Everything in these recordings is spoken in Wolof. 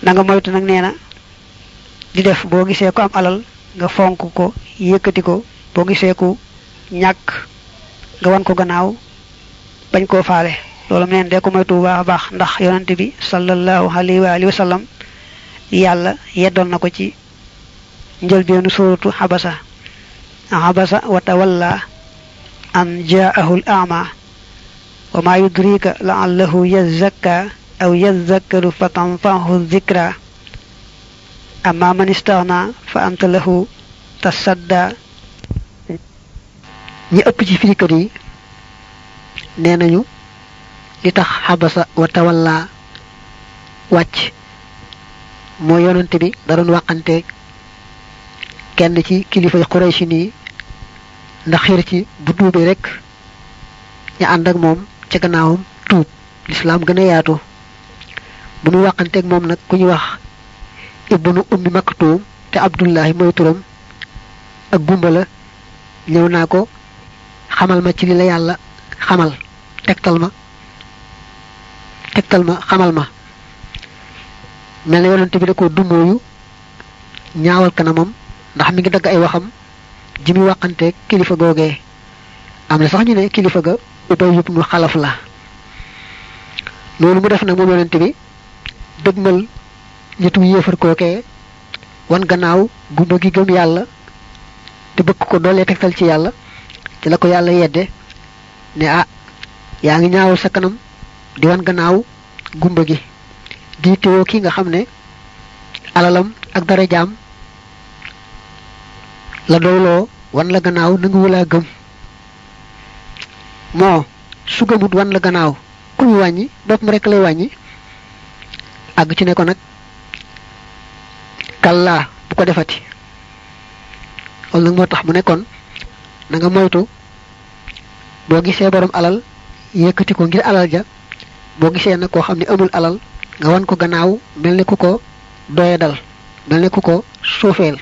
na nga moytu nag nee na di def boo gisee ko am alal nga fonk ko yëkkati ko boo gisee ku ñàkk nga wan ko gannaaw bañ koo faale loolu neen de ko moytu bu baax a baax ndax yonante bi sallallahu alayhi wa alihi wa sallam yàlla yeddoon na ko ci njëlbeenu suuratu xabasa xabasa wa tawalla an jaahu l ama wa ma yudrika laallahu yazakka aw yazakkaru fa tanfahu zikra amma man istaghna fa anta lahu tasadda ñi ëpp ci firikat yi nee nañu li tax xabasa wa tawalla wàcc moo yonante bi da doon waxante kenn ci kilifay Qurayshi nii ndax xir ci bu tuubee rek ñu ànd ak moom ca gannaawam tuub lislaam gën a yaatu bu ñu waxanteeg moom nag ku ñu wax ibnu ummi maktuum te abdullahi mooy turam ak gumba la ñëw naa ko xamal ma ci li la yàlla xamal tegtal ma tegtal ma xamal ma mel na yonante bi da ko dumóoyu ñaawal kanamam ndax mi ngi dagg ay waxam ji muy waxante kilifa googee am na sax ñu ne kilifa ga ubay ibnu xalaf la loolu mu def nag moom yonante bi dëgmal ñetu yéefar kookee wan gannaaw gumba gi gëm yàlla te bëgg ko doolee tegtal ci yàlla ci la ko yàlla yedde ne ah yaa ngi ñaawal sa kanam di wan gannaaw gumba gi di teewoo ki nga xam ne alalam ak dara jaam la doyloo wan la gannaaw nangu wulaa gëm moo su gëmut wan la gannaaw ku ñu wàññi boppam rek lay wàññi àgg ci ne ko nag kallaa bu ko defati loolu nag moo tax mu nekkoon na nga moytu boo gisee borom alal yëkkati ko ngir alal ja boo gisee nag koo xam ne amul alal nga wan ko gannaaw mel ni ku ko doye dal mel ni ku ko suufeel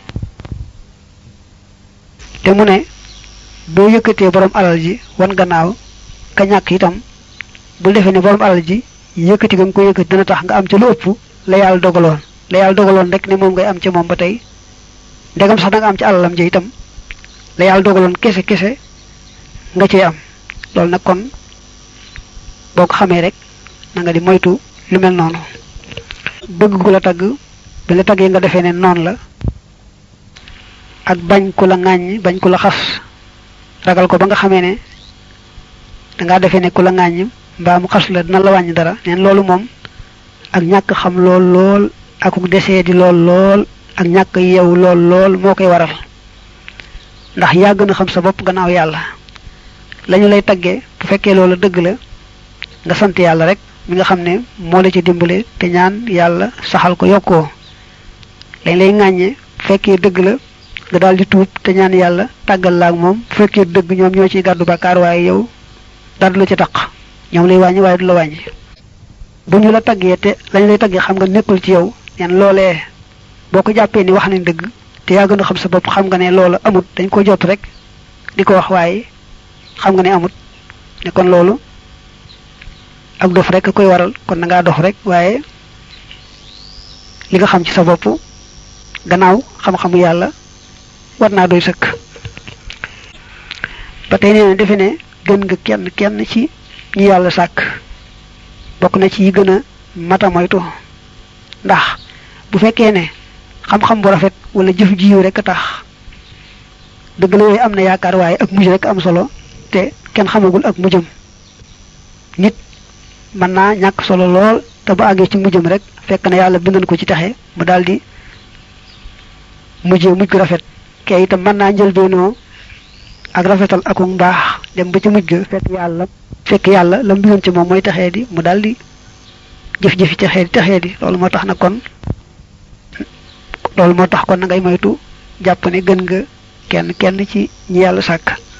te mu ne boo yëkkatee borom alal ji wan gannaaw ka ñàkk itam bul defee ne borom alal ji yëkkati nga ko yëkkati dina tax nga am ca lu ëpp la yàlla dogaloon la yàlla dogaloon rek ne moom ngay am ca moom ba tey ndegam sax da nga am ci alalam ja itam la yàlla dogaloon kese kese nga cee am loolu nag kon boo ko xamee rek na nga di moytu lu mel noonu bëgg ku la tagg bi la taggee nga defee ne noonu la ak bañ ku la ŋàññ bañ ku la xas ragal ko ba nga xamee ne dangaa defee ne ku la ŋàññ mbaa mu xas la dina la wàññi dara neen loolu moom ak ñàkk xam lool lool akuk desee di lool lool ak ñàkk yeewu lool lool moo koy waral ndax yaa gën a xam sa bopp gannaaw yàlla lañu lay taggee bu fekkee loolu dëgg la nga sant yàlla rek mi nga xam ne moo la ci dimbale te ñaan yàlla saxal ko yokkoo lañ lay ŋàññe bu fekkee dëgg la nga daal di tuub te ñaan yàlla tàggal la ak moom bu fekkee dëgg ñoom ñoo ciy gàddu bàkkaar waaye yow dara du la ci taq ñoom lay wàññi waaye du la wàññi bu ñu la taggee te lañ lay taggee xam nga nekkul ci yow neen loolee boo ko jàppee ni wax nañ dëgg te yaa gën a xam sa bopp xam nga ne loola amut dañ ko jot rek di ko wax waaye xam nga ne amut ne kon loolu ak dof rek a koy waral kon na ngaa dof rek waaye li nga xam ci sa bopp gannaaw xam-xamu yàlla war naa doy sëkk ba tey nee na defe ne gën nga kenn kenn ci ñi yàlla sàkk bokk na ci yi gën a mata moytu ndax bu fekkee ne xam-xam bu rafet wala jëf jiw rek a tax dëgg la yooyu am na yaakaar waaye ak mujj rek am solo te kenn xamagul ak mujjam nit mën naa ñàkk solo lool te bu àggee ci mujjam rek fekk na yàlla bindan ko ci taxe mu daldi mujjee mujj gu rafet kee itam mën naa njëlbeenoo ak rafetal aku mbaax dem ba ci mujj ga fekk yàlla fekk yàlla la mu bindoon ci moom mooy taxee di mu daldi jëf-jëfi taxee di taxee di loolu moo tax na kon loolu moo tax kon na ngay moytu jàpp ne gën nga kenn kenn ci ñi yàlla sàkk